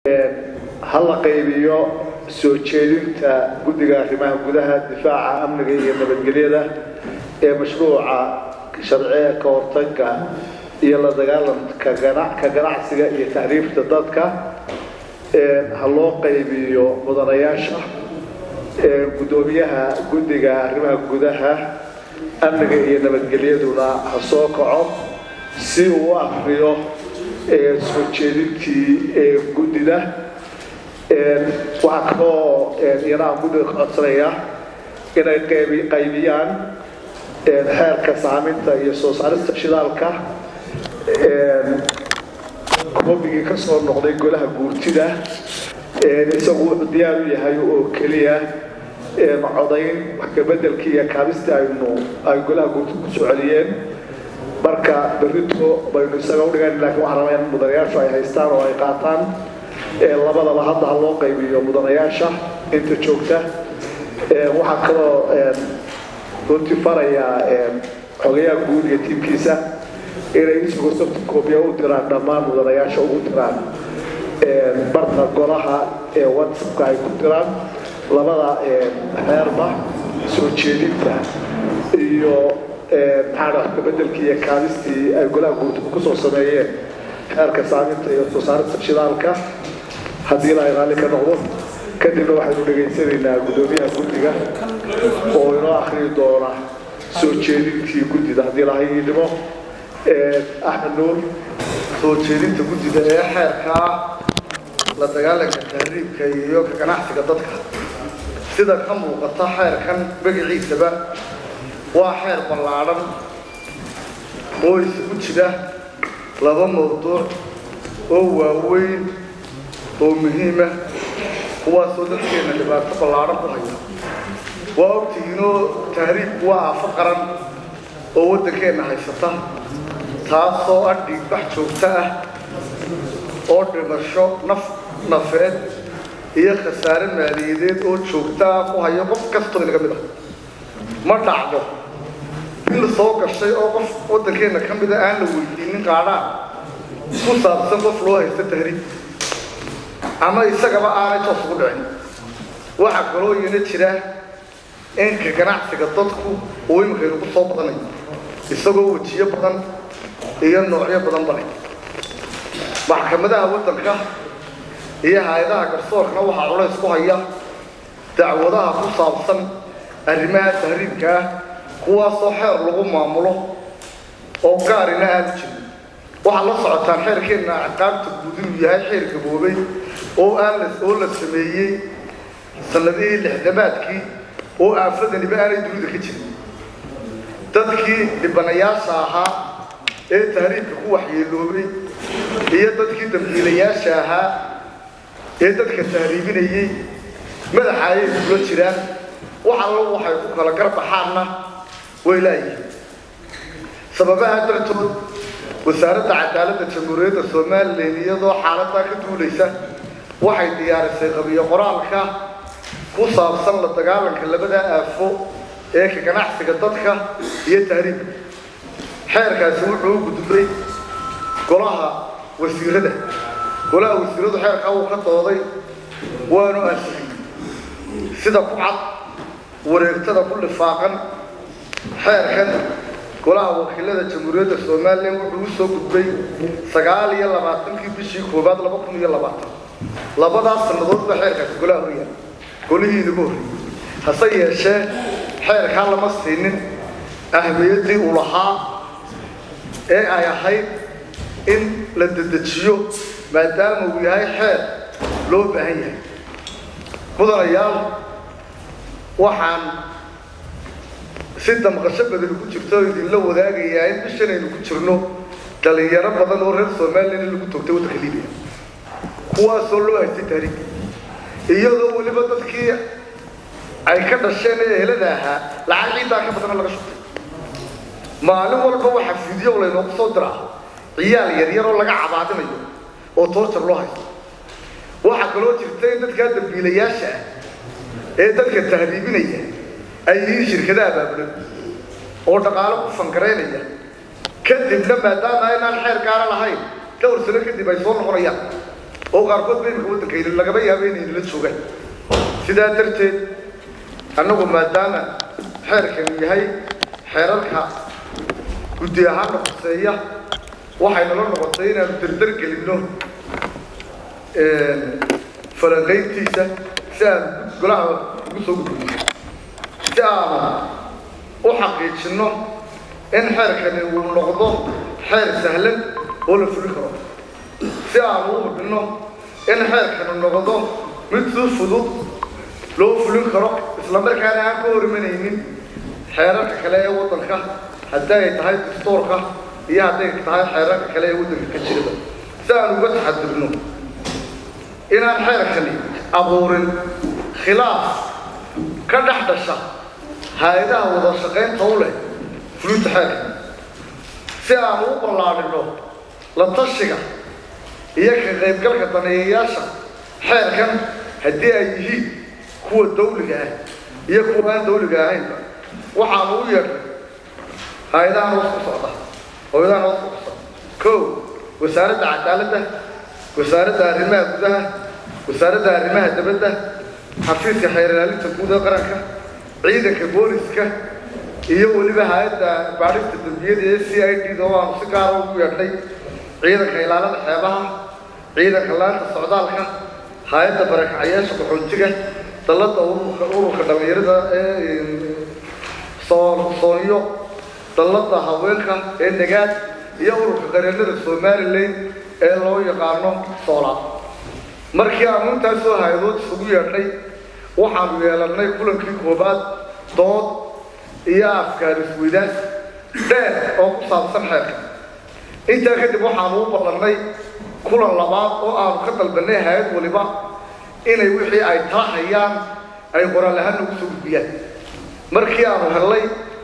ha la qaybiyo soo jeedinta guddiga arrimaha gudaha difaaca amniga iyo nabadgelyada ee mashruuca sharciga ka hortagga iyo la dagaalanka ka ganacsiga iyo tahriibta dadka ha loo qaybiyo mudanayaasha guddoomiyaha guddiga arrimaha gudaha amniga iyo nabadgelyaduna ha soo kaco si uu u akriyo soo jeedintii guddida waxaa kaloo iyana aan guddiga ka codsanaya inay qaybiyaan xeerka saaminta iyo soo saarista shidaalka koobigii ka soo noqday golaha guurtida isagu wuxuu diyaar u yahay oo keliya codayn wax kabedelkii iyo kaabistii aynu ay golaha guurtida ku soo celiyeen marka berrito baynu isaga udhigan lakin waxaan rabaa in mudanayaashu ay haystaan oo ay qaataan labadaba hadda ha loo qaybiyo mudanayaasha inta joogta waxaa kaloo runtii farayaa xogayaha guud iyo tiimkiisa inay isagoo sabti koobiya u diraan dhammaan mudanayaasha ugu diraan barta golaha ee whatsappka ay ku diraan labada xeerba soo jeedinta iyo maxaa wax kabedelkii iyo kaabistii ay golaha guurtida kusoo sameeyeen xeerka saaminta iyo soo saarista shidaalka haddii ilaahay raalli ka noqdo kadibna waxaynu dhegaysanaynaa guddoomiyaha guddiga oo inoo akriyi doona soo jeedintii guddida haddii ilaahay idhimo axmed nuur soo jeedinta guddida ee xeerkaa la dagaalanka tahriibka iyo ka ganacsiga dadka sida ka muuqata xeerkan magaciisaba waa xeer ballaadhan oo isugu jira laba mawduuc oo waaweyn oo muhiima kuwaasoo dadkeenna dhibaato ballaadhan ku haya waa ogtihiinoo tahriibku waa aafo qaran oo waddankeenna haysata taasoo ah dhiigbax joogto ah oo dhimasho naf nafeed iyo khasaare maaliyadeed oo joogto ah ku hayo qof kastoo inaga mid ah ma dhacdo bil soo gashay oo qof waddankeenna ka mida aan la weydiinin qaadhaan ku saabsan qof loo haysto tahriib ama isagaba aanay toos ugu dhicin waxaa kaloo iyana jira in ka ganacsiga dadku uu iminkaynu ku soo badanayo isagoo wejiyo badan iyo noocyo badan bale maxkamadaha waddanka iyo hay-adaha garsoorkana waxaa culays ku haya dacwadaha ku saabsan arrimaha tahriibka ah kuwaasoo xeer lagu maamulo oo gaarina aanu jirin waxaad la socotaan xeerkeenna ciqaabta guud inuu yahay xeer gaboobay oo aan oo la sameeyey sanadihii lixdamaadkii oo aafadaniba aanay dunida ka jirin dadkii dhibanayaasha ahaa ee tahriibka ku waxyeeloobay iyo dadkii dambiilayaasha ahaa ee dadka tahriibinayey madaxa ayay kula jiraan wax allo waxay ku kala garbaxaanna way laayihiin sababaha dartood wasaaradda cadaaladda jamhuuriyadda somalilan iyadoo xaaladaa ka duulaysa waxay diyaarisay qabiyo qoraalka ku saabsan la dagaalanka labada aafo ee ka ganacsiga dadka iyo tahriibka xeerkaasi wuxuu u gudbay golaha wasiirada golaha wasiiradu xeerkaa wuu ka dooday waanu ansixiyey sida ku cad wareegtada ku lifaaqan xeerkan golaha wakiilada jamhuuriyadda somalilan wuxuu u soo gudbay sagaal iyo labaatankii bishii koowaad laba kun iyo labaatan labadaas sannadoodba xeerkaasi golaha horyaal golihii inagu horreeyey hase yeeshee xeerkaa lama siinin ahmiyaddii uu lahaa ee ay ahayd in la dedejiyo maadaama uu yahay xeer loo baahan yahay mudanayaal waxaan si damqasho badani ku jirto oo idinla wadaagayaa in bishan aynu ku jirno dhalinyaro badan oo reer somalilan in lagu toogtay waddanka libiya kuwaasoo loo haystay taariikh iyadoo weliba dadkii ay ka dhasheen ee ehelada ahaa lacag ciiddaa ka badana laga shubtay maalin walba waxaa fiidyo laynoogu soo diraa ciyaal yaryar oo laga cabaadinayo oo toorjar loo haysto waxaa kaloo jirta in dadkaa dambiilayaasha ah ee dadka tahriibinaya ay yihiin shirkadaha baabulan oo dhaqaalo ku fankaraynaya kadibna maadaama aynaan xeer gaara lahayn dhowr sano kadib ay soo noqonayaan oo qaarkood ba imika waddanka lagaba yaabo inay nala joogaan sidaa darteed annagu maadaama xeerkanu yahay xeerarka guddi ahaanna khuseeya waxay nala noqotay inaanu dardar gelinno falanqayntiisa si aan golaha ugu soo gudbiyo si aanu u xaqiijinno in xeerkani uu noqdo xeer sahlan oo la fulin karo si aanu u hubinno in xeerkani noqdo mid si fudud loo fulin karo isla markaana aan ka horimanaynin xeerarka kale ee waddanka haddii ay tahay dastuurka iyo hadday tahay xeerarka kale ee waddanka ka jiraba si aan uga taxadirno inaan xeerkani abuurin khilaaf ka dhex dhasha hay-adaha wada shaqaynta u leh fulinta xeerka si aan u ballaadhino la tashiga iyo ka qaybgalka daneeyayaasha xeerkan haddii ay yihiin kuwa dawliga ah iyo kuwa aan dawliga ahaynba waxaanu u yeedhay hay-adahan hoos ku socda hooyadahan hoos ku socda kow wasaaradda cadaaladda wasaaradda arrimaha gudaha wasaaradda arrimaha dabadda xafiiska xeer ilaalinta guud ee qaranka ciidanka booliska iyo weliba hay-adda baadhista dambiyada ee c i d da oo aanu si gaara ugu yeedhnay ciidanka ilaalada xeebaha ciidanka laanta socdaalka hay-adda barakacayaasha qaxoontiga dalladda ururka ururka dhallinyarada ee soon soonyo dalladda haweenka ee nagaad iyo ururka qareennada somalilan ee loo yaqaano soola markii aanu intaasoo hay-adood isugu yeedhnay waxaanu yeelannay kulankii koobaad dood iyo afkaar isweydaas dheer oo ku saabsan xeerka intaa kadib waxaanu u ballannay kulan labaad oo aanu ka dalbannay hay-ad waliba inay wixii ay tala hayaan ay qoraal ahaan nagu soo gudbiyaan markii aanu hellay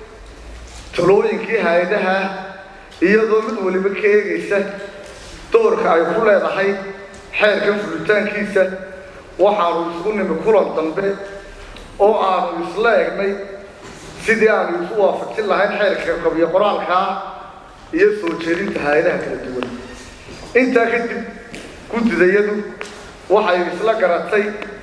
talooyinkii hay-adaha iyadoo mid waliba ka eegaysa doorka ay ku leedahay xeerkan fulitaankiisa waxaanu isugu nimi kulan dambe oo aanu isla egnay sidii aanu isu waafajin lahayn xeerka qabiyo qoraalkaa iyo soo jeedinta hay-adaha kala duwan intaa kadib guddidayadu waxay isla garatay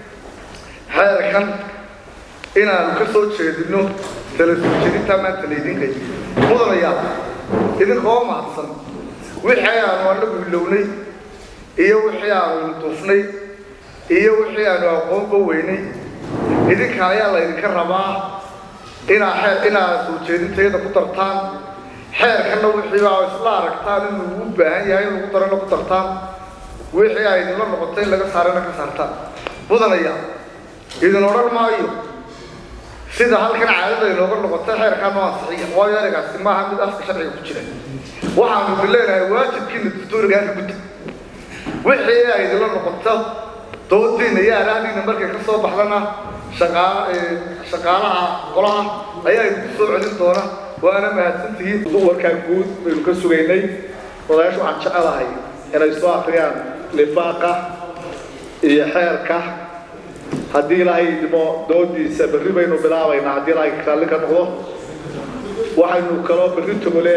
xeerkan inaanu ka soo jeedinno tala soo jeedintaa maanta laydinka mudanayaa idinkoo mahadsan wixii aanu anagu hilownay iyo wixii aanu duufnay iyo wixii aanu aqoonba weynay idinka ayaa laydinka rabaa inaa xeer inaad soo jeedintayada ku dartaan xeerkanna wixii aa isla aragtaan inuu u baahan yahay in lagu darana ku dartaan wixii ay idinla noqoto in laga saarana ka saartaan mudanaya idin odhan maayo sida halkan caadada inooga noqotay xeerkaa noo ansixiya waayo ereygaasi maaha mid afka sharciga ku jira waxaanu idin leenahay waajibkiina dastuurigaa ka gudda wixii ay idinla noqoto doodiina iyo araahdiina markay ka soo baxdana shaqaa shaqaalaha qolaha ayaa idinku soo celin doona waana mahadsantihiin warkaa guud baynu ka sugaynay odayaashu waxaan jecelahay inay soo akriyaan lifaaqa iyo xeerka haddii ilaahay idmo doodiisa berri baynu bilaabaynaa haddii ilaahay raalli ka noqdo waxaynu kaloo berri togole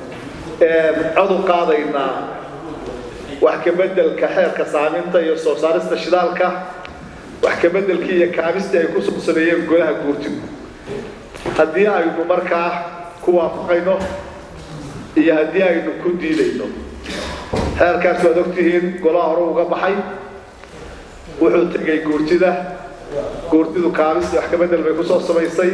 cod u qaadaynaa wax ka beddelka xeerka saaminta iyo soo saarista shidaalka wax ka beddelkii iyo kaabistii ay ku soo sameeyeen golaha guurtigu haddii aynu markaa ku waafaqayno iyo haddii aynu ku diidayno xeerkaas waad ogtihiin golaha hore uga baxay wuxuu tegay guurtida guurtidu kaabistii wax ka beddel bay kusoo samaysay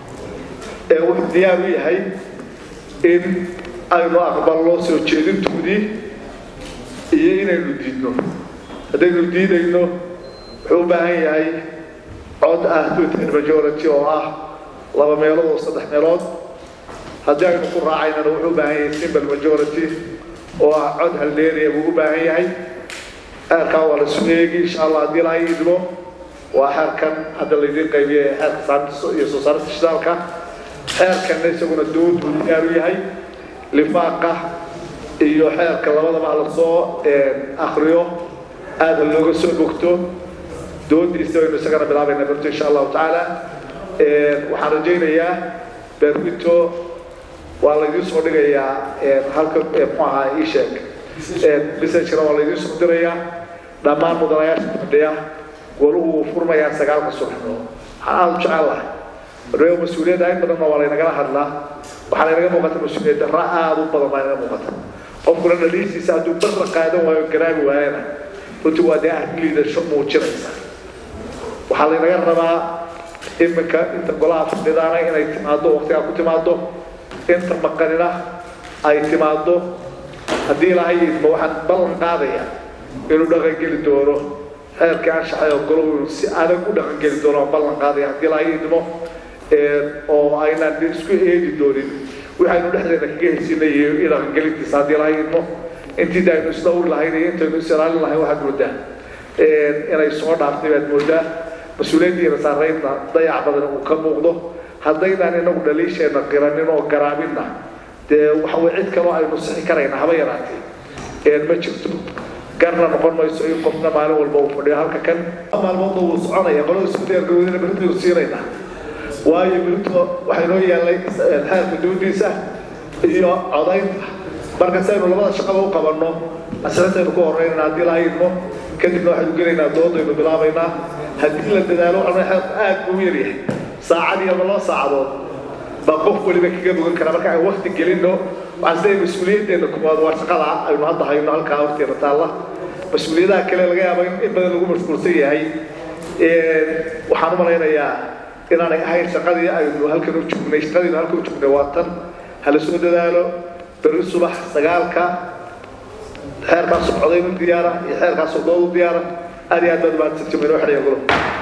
ee wuxuu diyaar u yahay in aynu aqbalno soo jeedintoodii iyo inaynu diidno haddaynu diidayno wuxuu u baahan yahay cod ah two-ten majority oo ah laba meelood oo saddex meelood haddii aynu ku raacaynana wuxuu u baahan yahay simple majority oo ah cod haldeeriya buu u baahan yahay xeerkaa waa la isu eegi insha allah haddii lahay idmo waa xeerkan hadda laydiin qaybiye xeerka saaminta iyo soo saarista shidaalka xeerkanna isaguna dood buu diyaar u yahay lifaaqa iyo xeerka labadaba la soo akriyo aada looga soo bogto doodiisa aynu isagana bilaabayna berto insha allahu tacaala waxaan rajaynayaa berrito waa laydiin soo dhigayaa halka muxuu ahaa ii sheeg messagena waa laydiin soo dirayaa dhammaan mudanayaasha fadhiya gooluhu wuu furmayaa sagaalka subaxnimo waxaan aada u jecel lahay reebo mas-uuliyadda in badanna waa laynagala hadlaa waxaa laynaga muuqata mas-uuliyad darra aada u badan baa inaga muuqata qofkuna dhaliishiisa hadduu barra qaadan waayo garaabi waayana runtii waa dee arrin liidasho muujinaysa waxaa laynaga rabaa iminka inta golaha fadhidaana inay timaado waqtigaa ku timaado inta maqanina ay timaado haddii ilaahay idmo waxaan ballan qaadaya inuu dhaqangeli doono xeerkii anshaxay oo golahu si adag u dhaqangeli doono aan ballan qaadaya haddii ilaahay idmo oo aynaan isku eegi doonin waxaynu dhexdeena kaga heshinay iyo dhaqangelintiisa haddii ilaahay idmo intii aynu isla uri lahayn iyo intaynu is ilaalin lahayn waxaad moodaa inay soo dhaaftay baad moodaa mas-uuliyaddiina saaraydna dayac badan uu ka muuqdo haddaynaan inagu dhaliisheenna qiranin oo garaabinna dee waxa way cid kaloo aynu sixi karayna haba yaraatee ma jirto garna noqon mayso in qofna maalin walba uu fadhiyo halka kan maalmoodna wuu soconaya qolada isku diyaargaroodina berintaynu siinaynaa waayo berito waxay noo yeelnay xeerka duudiisa iyo codaynta marka si aynu labada shaqaba u qabanno asrintaynu ku horeynana haddii la idmo kadibna waxaynu gelaynaa doodaynu bilaabaynaa haddii la dadaalo waxaa xeerku aad buu u yaryahay saacad iyo laba saacadood baa qof weliba kaga bogan kara marka aan wakti gelinno waxaan siday mas-uuliyaddeena kumaad waa shaqada aynu hadda hayno halkaa horteena taalla mas-uuliyadaha kale laga yaabo in in badan lagu mashquulsan yahay waxaan u malaynayaa inaanay ahayn shaqadii aynu halkan u joognay shaqadiinu halkan u joognay waa tan hala soo dadaalo berri subax sagaalka xeerkaasoo codayn u diyaara iyo xeerkaasoo dood u diyaara aad iyo aad baad mahadsantimin oo xidhaya golo